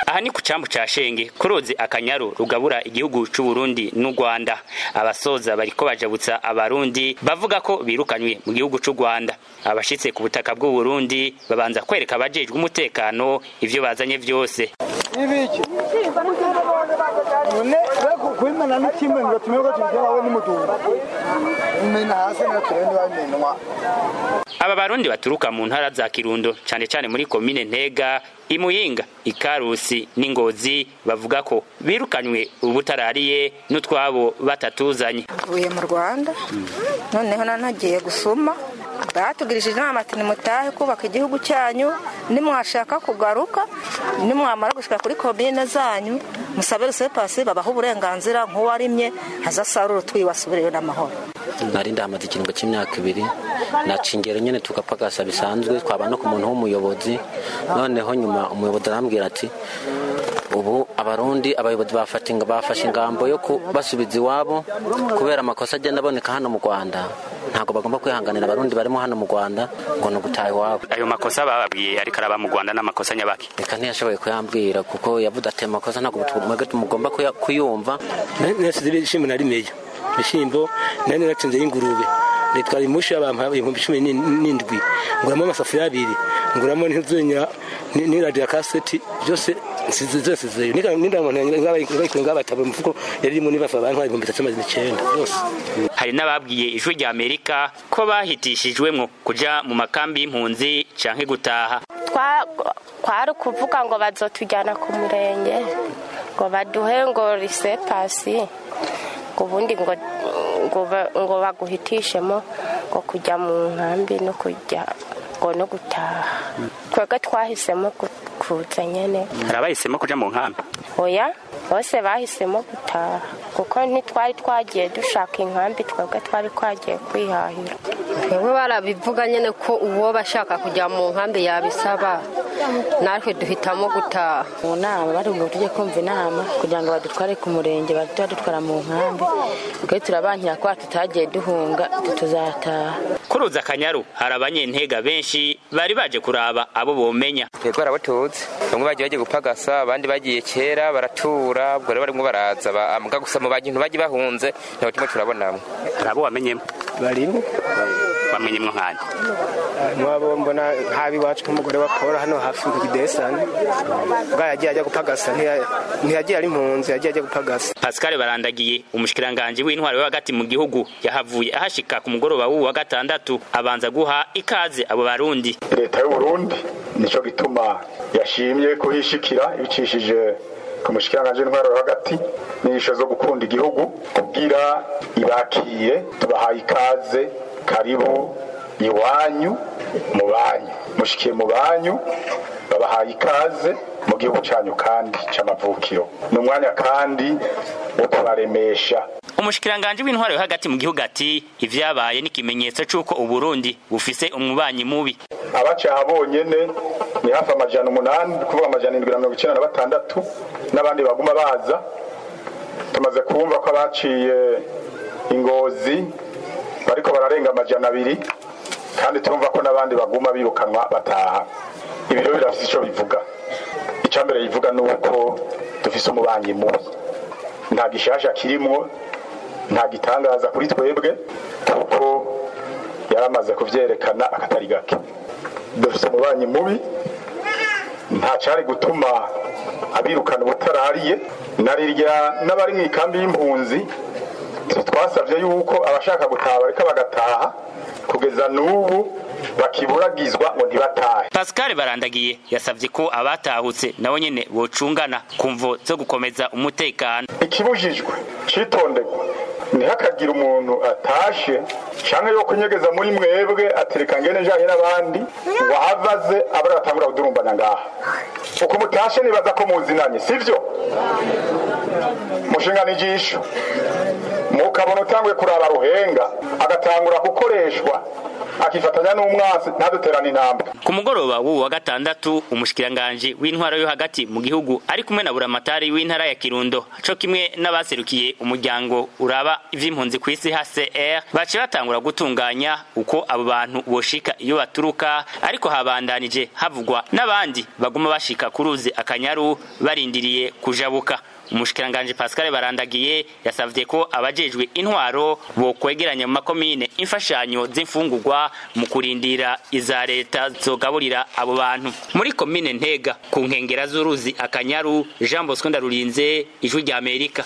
aha ni ku cambu ca shenge ku ruzi akanyaru rugabura igihugu c'u Burundi n'u Rwanda abasoza bariko bajabutsa abarundi bavuga ko birukanywe mu gihugu c'u Rwanda abashitse ku butaka bw'u Burundi babanza kwereka abajejwe umutekano ivyo bazanye vyose ibiki none kwimena ni kimwe ngo tumenye ko tubikora we n'umutumba imena hasi na turende bamenwa aba barundi baturuka mu ntara za Kirundo cane cane muri komine Ntega Imuyinga Ikarusi n'Ingozi bavuga ko birukanywe ubutarariye n'utwabo batatuzanye mvuye mu Rwanda noneho nanagiye gusuma batugirishije inama ati nimutahe kubaka igihugu cyanyu nimwashaka kugaruka nimwamara gushika kuri komine zanyu musabe rusepasi babaha uburenganzira nk'uwarimye azasarura utwiwe asubireyo n'amahoro nari ndahamaze ikiringo cy'imyaka ibiri naca ingero nyine tugapagasa bisanzwe twaba no ku muntu w'umuyobozi noneho nyuma umuyobozi arambwira ati ubu abarundi abayobozi bafashe ingambo yo kubasubiza iwabo kubera amakosa agenda aboneka hano mu rwanda ntabwo bagomba kwihanganira abarundi barimo hano mu rwanda ngo ni ugutaha iwabo ayo makosa bababwiye ariko araba mu rwanda n'amakosa nyabaki reka ntiyashoboye kuyambwira kuko yavuze ati amakosa ntabwo mugomba kuyumva nasize ibishyimbo nari meya ibishyimbo nari natsinze y'ingurube nitwara imushi y'abantu ibihumbi cumi n'indwi nguramo amasafuriya abiri nguramo n'inzunya n'iradiyo ya kaseti byose zose zeyo n'indamuntu ngabataba umufuko yari irimo nibafa abantu ibihumbi bitatu amazina icyenda byose hari n'ababwiye ijwi rya amerika ko bahitishijwemwo kuja mu makambi y'impunzi canke gutaha kwari ukuvuga ngo bazotujyana ku murenge ngo baduhe ngo risepasi ngo ubundi ngo ngo baguhitishemo ngo kujya mu nkambi no kujya ngo no gutaha twebwe twahisemo kuza nyine hari abahisemo kuja mu nkambi oya bose bahisemo gutaha kuko ntitwari twagiye dushaka inkambi twebwe twari twagiye kwihahira twebwe barabivuga nyine ko uwo bashaka kujya mu nkambi yabisaba natwe duhitamo gutaha mu nama bari ngo tujye kumva inama kugira ngo badutware ku murenge bahite badutwara mu nkambi twe turabankira ko tutagiye duhunga tuzataha kuruza akanyaru hari abanyentega benshi bari baje kuraba abo bomenya twebwe barabatuzi bamwe bagiye bagiye gupagasa abandi bagiye kera baratura ubwo rero barimo baraza mbwa gusa mu bantu bagiye bahunze ntabwo turimo turabonamo hari abo wamenyemo barimo bamenyemwo nkani mwabo mbona nk'abi iwacu nk'umugore wa paul hano hafi ku kidesani bwa yagiye ajya gupagasa ntiyagiye ari impunzi yagiye ajya gupagasa pascal barandagiye umushikiranganji w'intwari wo hagati mu gihugu yahavuye ahashika ku mugoroba w'uwu wa gatandatu abanza guha ikaze abo barundi leta y'uburundi nico gituma yashimye kuhishikira ibicishije ku mushikiranganji w'intwari wo hagati n'inyigisho zo gukunda igihugu kubwira ibakiye tubahaye ikaze karibu iwanyu mu banyu mushikiye mu banyu babahaye ikaze mu gihugu cyanyu kandi c'amavukiro ni umwanya kandi wo kubaremesha umushikiranganji w'intwaro yo hagati mu gihugu ati ivyabaye ni ikimenyetso c'uko uburundi bufise umubanyi mubi abacaha bonyene ni hafi amajana umunani kuvuga amajana indwi na mirongo icenda na batandatu n'abandi baguma baza tumaze kumva ko abaciye ingozi bariko bararenga amajana abiri kandi turumva ko n'abandi baguma birukanwa bataha ibi rero birafise ico bivuga icya mbere bivuga ni uko dufise umubanyi mubi nta gishasha kirimwo nta gitangaza kuri twebwe kuko yaramaze kuvyerekana akatari gake dufise umubanyi mubi nta cari gutuma abirukana ubutarariye narirya n'abari mu ikambi y'impunzi twasabye yuko abashaka gutaha bareka bagataha kugeza n'ubu bakiburagizwa ngo ntibatahe pascal barandagiye yasabye ko abatahutse nabo nyene bocungana ku mvo zo gukomeza umutekano ikibujijwe citonderwa ntihakagira umuntu atashe canke yo kunyegeza muri mwebwe atereka ngene njanye n'abandi ngo ahavaze abari batangura kudurumbana ngaha uko mutashe nibaza ko muzinanye sivyo mushingana ijisho mukabona utanguye kuraba ruhenga agatangura gukoreshwa akifatanya n'umwansi ntaduterane intambwe ku mugoroba w'ubu wa gatandatu umushikiranganji w'intwaro yo hagati mu gihugu ari kumwe na buramatari w'intara ya kirundo co kimwe n'abaserukiye umuryango uraba ivy'impunzi ku isi hcr baciye batangura gutunganya uko abo bantu boshika iyo baturuka ariko habandanije havugwa n'abandi baguma bashika ku ruzi akanyaru barindiriye kujabuka umushikiranganji pascal barandagiye yasavye ko abajejwe intwaro bokwegeranya mu makomine imfashanyo z'imfungurwa mu kurindira iza leta zogaburira abo bantu muri komine ntega ku nkengera z'uruzi akanyaru jean bosco ndarurinze ijwi rya amerika